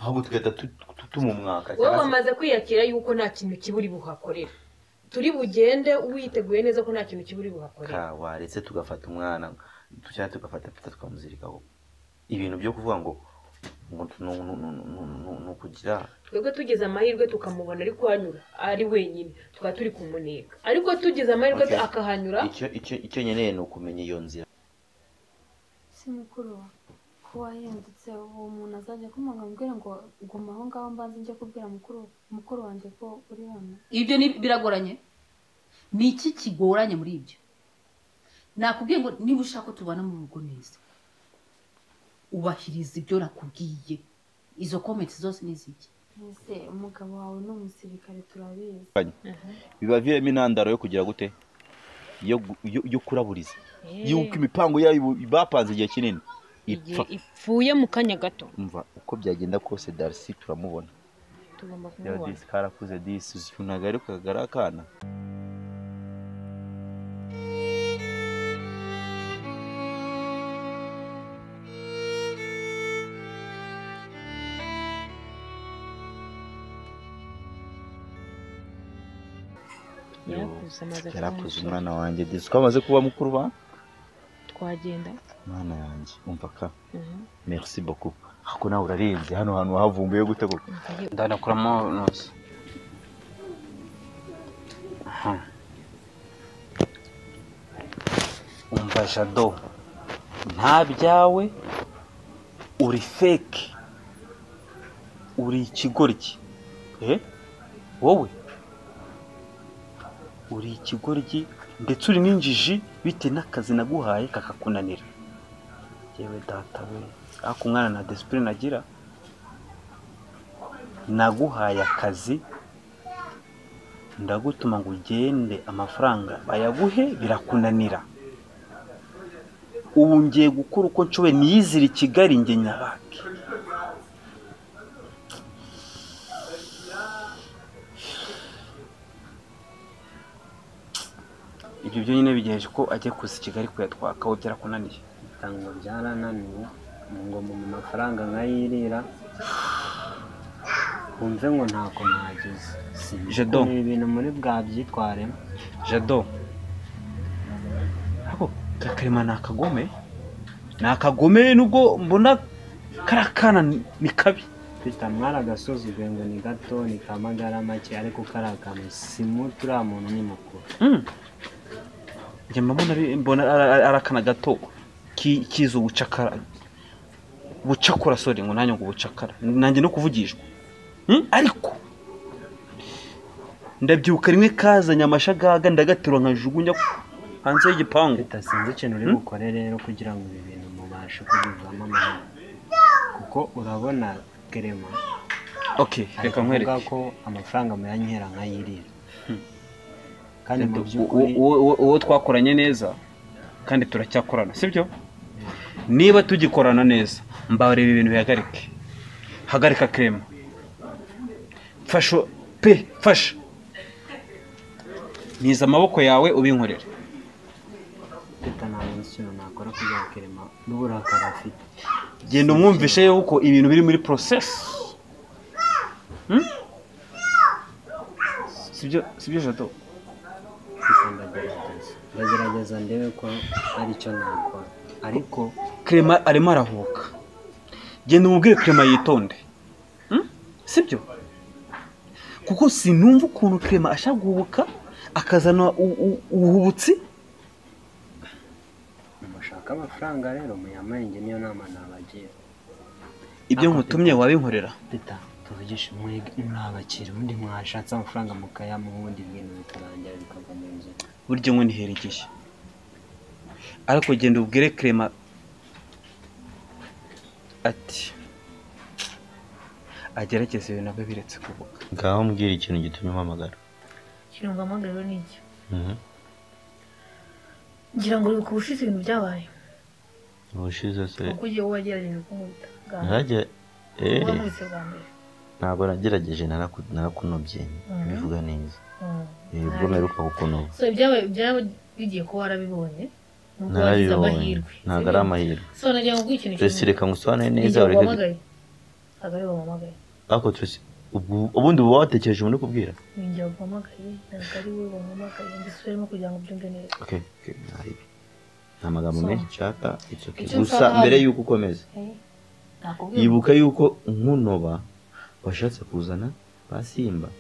ahubwo tugahita tutuma umwaka wowe wamaze kwiyakira yuko nta kintu kiburi buhakorera turi bugende witeguye neza ko nta kintu kiburi buhakorera waretse tugafata umwana cyangwa tugafata pita tukamuzirikaho ibintu byo kuvuga ngo ni ukugira twebwe tugize amahirwe tukamubona ari kuhanyura ari wenyine tukaba turi kumuneka ariko tugize amahirwe akahanyura icyo nkeneye ni ukumenya iyo nzira si mukuru ko wahindutse uwo muntu azajya akomanga ambwira ngo guma aho ngaho mbanze njye kubwira mukuru wanjye ko uri hano ibyo ni biragoranye ni iki kigoranye muri ibyo nakubwiye ngo niba ushaka ko tubana mu rugo neza ubahiriza ibyo nakubwiye izo komenti zose ni iziki mbese umugabo wawe ni umusirikare turabizi biba birimo intandaro yo kugira gute yo kuraburiza yuko imipango yabo bapanze igihe kinini ipfa ipfuye mu kanya gato umva uko byagenda kose darisi turamubona tugomba reba kumubona disi karakuze disi uzi ntabwo ari kagari akana yarakuze amaze yarakuze umwana wanjye disi ko amaze kuba mukuru ba twagenda mwana yanjye umva ka Mhm. merci beaucoup ariko nawe urarenze hano hantu wahavumbuye gute koko ndanakuramo nose Aha. umva jado nta byawe uri feke uri ikigoryi Eh? wowe uri ikigoryi ndetse uri n'injiji bitewe n'akazi naguhaye kakakunanira yewe data we ariko umwana na disipurine agira naguhaye akazi ndagutuma ngo ugende amafaranga bayaguhe birakunanira ubu ngiye gukora uko nshoboye niyizire i kigali njye nyabake ibyo byonyine bigejeje ko agiye kuza i kigali kuyatwaka aho byarakunaniye ntabwo byarananiwe ngomba mu mafaranga nkayirira wumve ngo ntabwo nageze Jado. ibi bintu muri bwa byitwaremo jado ako kakarema ni akagome ni akagome nubwo mbona kariya kana ni ni kabi mfite agasuzugwe ngo ni gato ni kamagara make ariko kariya kantu si muto uriya muntu ni mukuru njye mbona ari- mbona ari ari- ari akana gato ki- kizi ubucakara bucakura sori ngo nanjye ngo ubucakara nanjye no kuvugishwa Hmm? ariko ndabyibuka rimwe kazanye amashagaga ndagaterura nkajugunya hanze y'igipangu leta sinzi ikintu uri bukore rero kugira ngo ibi bintu mubashe kubivamo amahoro kuko urabona kerema okay ari reka nkwereke kuvuga ko amafaranga muyanyihera nkayirira kandi mu by'ukuri uwo uwo twakoranye neza kandi turacyakorana sibyo niba tugikorana neza mbareba ibintu bihagarike hagarika kerema mfasha pe fasha ntiza amaboko yawe ubinkorere leta ntabwo nzi ikintu nakora kugira ngo kerema n'uburakari afite genda umwumvishe yuko ibintu biri muri porosesi sibyo sibyo jato gusa ndagerageza ndagerageza ndebe ko hari icyo nakora ariko kerema arimo arahuka genda umubwire kerema yitonde Hmm? sibyo kuko sinumva ukuntu kerema ashaka guhubuka akazana u- u- ubuhubutsi mushaka amafaranga rero muyamenge niyo nama nabagira ibyo nkutumye wabinkorera leta tuvugishe mwege mwabakira ubundi mwashatse amafaranga mukayamuha ubundi ibintu bikarangira bikava mu nzira burya ngo nihera igihe ariko genda ubwire kerema ati agerageze ibintu abe biretse kuvuga ngaho mbwira ikintu gitumye umpamagara kirunga amagariro ni iki ngira ngo uri kubushize ibintu byabaye ubushize se kuko ugiye wowe wagerageje kunkubita bwa mbere ntajya wowe nkubise bwa mbere ntabwo nagerageje naraku- narakunobye bivuga neza Mm. Eh, ubwo mperuka kukunoba so ibyabaye byaba bigiye kuba warabibonye nubwo wagize narabibonye amahirwe ntabwo ari amahirwe so nagira ngo nguhe ikintu resi reka ngusobanure Igihe neza ureke wahamagaye ntabwo ari wamuhamagaye ariko tuzi ubwo- ubundi uba watekereje umuntu uri kubwira ni njye wamuhamagaye ntabwo ari we wamuhamagaye ndasubiramo kugira ngo ubyumve neza okay okay nta bibi. nta magambo So. menshi nshaka it's okay Icyo gusa nshaka- mbere yuko ukomeza nakubwiye ngo- yibuka yuko nkunoba washatse kuzana basimba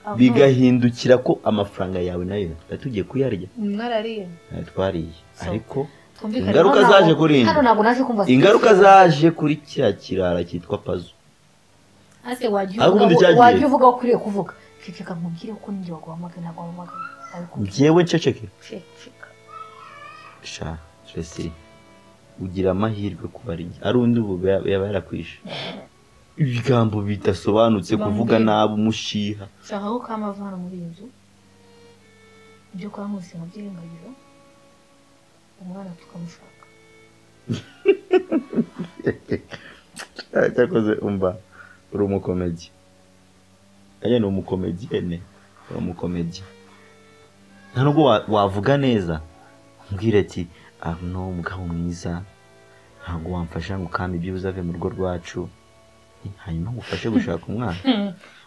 Aha. bigahindukira ko amafaranga yawe nayo yari tugiye kuyarya mwarariye nayo twariye So. ariko Twumvikane. ingaruka Hano zaje ntabwo- kuri njye. hano ntabwo naje kumva ingaruka specific. zaje kuri kiriya kirara cyitwa pazo Ase wajya Ariko uvuga ubundi aho- cyagiye. wajya uvuga aho ukwiriye kuvuga ceceka nkubwire ko ninjye waguhamagaye ntabwo wamuhamagaye nabikubwiye njyewe nceceke ceceka sha Tracy, ugira amahirwe kuba ari njye. ari undi ubu yaba yaba yarakwishe ibigambo bidasobanutse kuvuga Bambwira. nabi umushiha shaka ko kamavana muri iyi nzu ibyo kwa nkusi mubyirengagiro umwana tukamushaka cyakoze umva uri umukomedi aya ni umukomediyene uri umukomedi nta nubwo wa- wavuga neza mbwira ati arno umugabo mwiza ntabwo wamfasha ngo ukame ibyibuze ave mu rugo rwacu hanyuma ngufashe gushaka umwana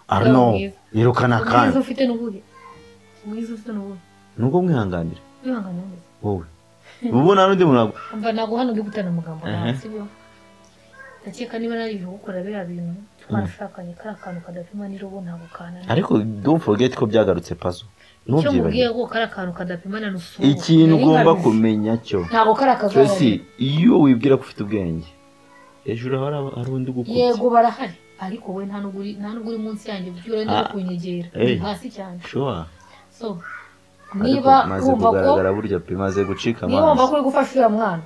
arno mwiza. yirukana ubwiza kandi ufite n'ubuhe ubwiza ufite n'ubuhe nubwo mwihanganira wihangane neza wowe ubu nta n'undi muntu wagu- umva ntabwo hano uri gutera amagambo yawe Aha. sibyo ndakeka niba nari kugukora biriya bintu twashakanye kariya kantu kadapima n'irobo ntabwo kananiye ariko don't forget ko byagarutse pazo icyo mubwiye ntubyibagire ko kariya kantu kadapima na nusu ikintu ugomba kumenya cyo ntabwo kari akazaza Tracy, iyo wibwira ko ufite ubwenge hejuru hari aba- hari undi ugukubye yego barahari ariko we nta nubwo uri nta nubwo uri munsi yanjye uburyo urenda Ah. kunyegera Hey. hasi cyane shuwa so ariko niba maze wumva ko kugaragara burya pe maze gucika niba wumva ko amazi uri gufasha uriya mwana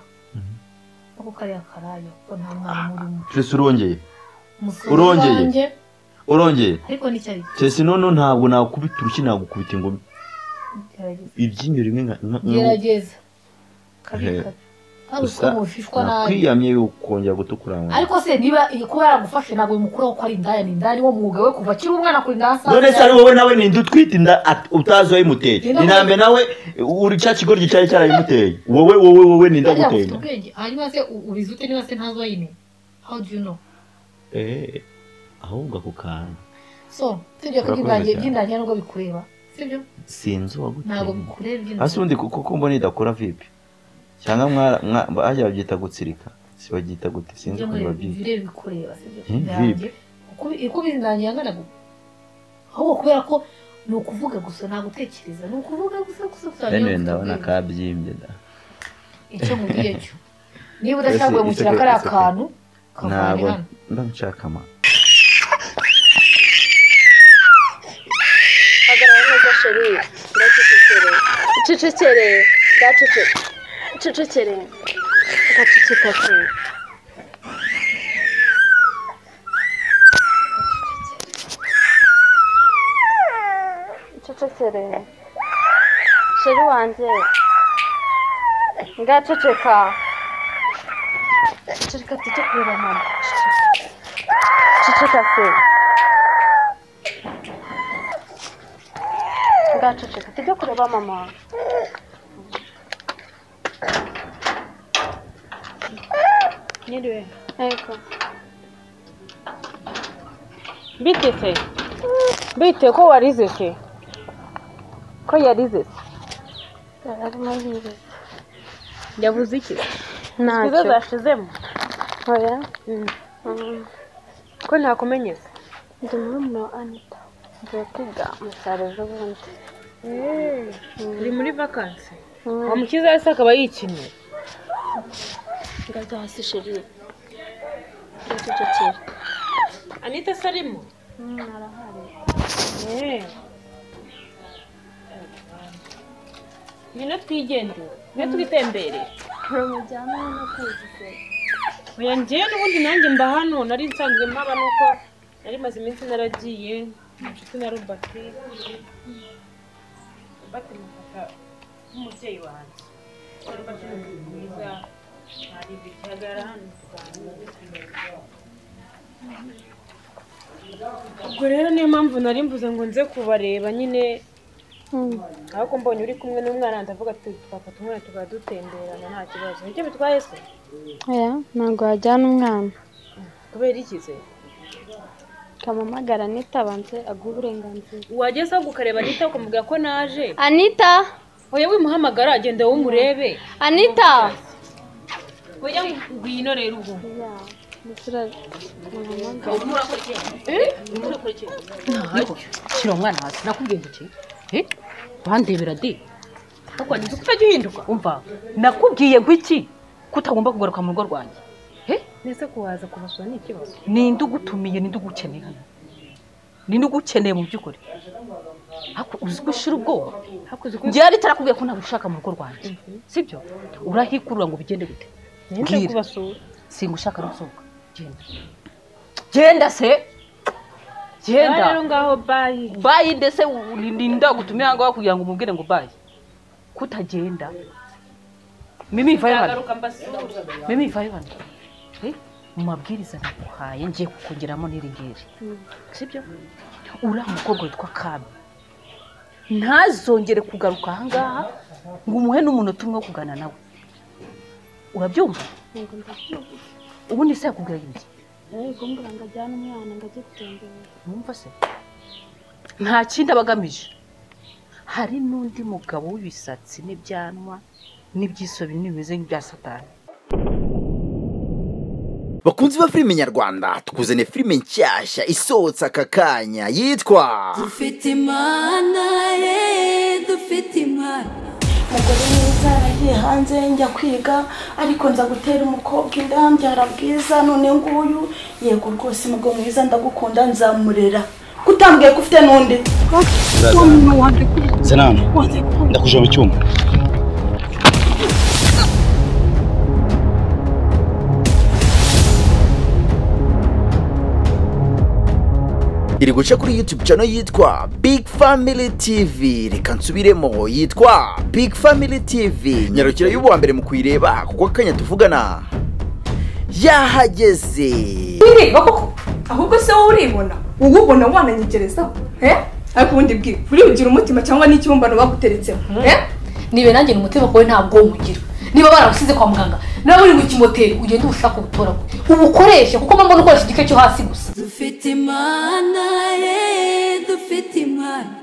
ako kariya karaya ko nta mwana urimo Tracy urongeye Umusore Urongeye. wanjye, urongeye ariko nicyo ari Tracy noneho ntabwo nagukubita urushyi nagukubita ingumi gerageza ibyinyo rimwe nka- nka- nka- gerageza kabi Eh. kabi hari gusa uko mushishwa nabi nakwiyamye yukongera gutukura mu nda. ariko se niba iyi kuba yaragufashe ntabwo bimukuraho ko ari indaya ni indaya niwo mwuga we kuva akiri umwana kurinda ahasaza none se ari wowe nawe ninde utwite inda at- utazi wayimuteye Ninde inambe nawe uri cya kigoryi cyari cyarayimuteye wowe wowe wowe ninde Harya ufite aguteye inda ubwenge hanyuma se u- ubizi ute niba se ntazi wayimenya how do you know Eh, ahubwo ako kantu so sibyo ko Urakoze iby'indangiye cyane. iby'indangiye nubwo bikureba sibyo sinzi uwaguteye ntabwo inda bikureba hasi iby'indangiye ubundi kuko ko mbona idakora vipi cyangwa mwara- mwa- bajya babyita gutsirika si babyita gute sinzi ibyo ukuntu mureba babyita ibireba bikureba sibyo Eh, Iby'indangiye. Uko- uko iby'indangiye angana gutya ahubwo kubera ko ni ukuvuga gusa nta gutekereza ni ukuvuga gusa gusa gusa rero niyo ndabona mfite kabyimbye da icyo mubwiye cyo Ese- niba udashaka guhemukira ese- kariya ese- kantu kavane ntabwo hano mba nshaka ama hagarara neza sheri ndacecekere cecekere ndacecekere cecekere ndaceceka se cecekere sheri wanjye ndaceceka ceceka tujye kureba mama ceceka se ndaceceka tujye kureba mama Niriwe. Ego. Bite se? Bite ko warize se? Ko yarize se? arimo yiwe Yavuze iki? Ntacyo. Izo zashizemo. Oya. Ko ntakumenyeza. ndi murumuna wa anita Ngiye kwiga mu cyaro ejobundi. Uri muri vakansi. Mm. Umukiza wese akaba yikinira. Ngajya hasi sheri. Ndacecekera. Anita se arimo? arahari. Ngwino twigendere. Ngwino twitemberere. mujyana no kwizize Oya njyewe n'ubundi nanjye mba hano nari nsanzwe mpaba nuko nari maze iminsi naragiye inshuti na Robert Robert mufata nk'umubyeyi wanjye Robert ni umuntu mwiza hari bikagara hano tuganira ubwo rero niyo mpamvu nari mvuze ngo nze kubareba nyine ariko mbonye uri kumwe n'umwana ndavuga ati twafata umwana tukaba dutemberana nta kibazo nicyo bitwaye se oya ntabwo wajyana umwana kubera ikize kamamagara anita abanze aguhe uburenganzira wageze aho ukareba anita ukamubwira ko naje anita oya wimuhamagara agenda wowe umurebe anita oya ngwino rero ubwo shyira umwana hasi nakubwiye ngo ki Eh? bandebera de ukwangiza ko utajya uhinduka umva nakubwiye ngo iki ko utagomba kugaruka mu rugo rwanjye Eh? ndetse kuhaza kubasura ni ikibazo ninde ugutumiye ninde ugukeneye hano ninde ugukeneye mu by'ukuri Ariko uzi ko ushira ubwoba hakuze uko njyewe ritarakubwiye ko ntagushaka mu rugo rwanjye sibyo urahikurura ngo bigende gute ninde Bwira. kubasura singushaka no gusohoka genda genda se Aha genda rero ngaho bayi bayi ndetse u- ni- ni ndagutumira aho ngaho kugira ngo umubwire ngo bayi kutagenda mimi vayo hano nzagaruka mbasura mimi vayo hano Eh, mu mabwiriza naguhaye ngiye kukongeramo n'iri ngiri sibyo uriya mukobwa witwa kami ntazongere kugaruka aha ngaha ngo umuhe n'umunota umwe wo kugana nawe urabyumva ubundi se yakubwira ibiki Yaje kumbwira ngo ajyane umwana ngo ajye gutembera. numva se nta kindi aba agamije hari n'undi mugabo w'ibisatsi n'ibyanwa n'iby'iso binini bimeze nk'ibya satani bakunzi ba filime nyarwanda tukuzaniye filime nshyashya isohotse aka kanya yitwa dufite imana ye dufite imana umugore mwiza yaragiye hanze njya kwiga ariko nza gutera umukobwa inda mbyara bwiza none nguyu yego rwose umugabo mwiza ndagukunda nzamurera kutambwiye ko ufite n'undi sanamu ndakuje mu cyuma iri guca kuri youtube channel yitwa big family tv reka nsubiremo yitwa big family tv nyarukira y'ubu wa mbere mu kuyireba kuko akanya tuvugana yahageze bireba koko ahubwo se wowe uribona wowe ubona wananyegerezaho eh ariko ubundi bwiwe uribugira umutima cyangwa n'ikibumbano baguteretsemo eh nibe nanjye ni umutima wawe ntabwo nywugira niba baragusize kwa muganga nawe uri mu kimoteri ugenda ubushaka ubutoragure ubukoreshe kuko mba mbona ukoresha igice cyo hasi gusa dufite imana ye dufite imana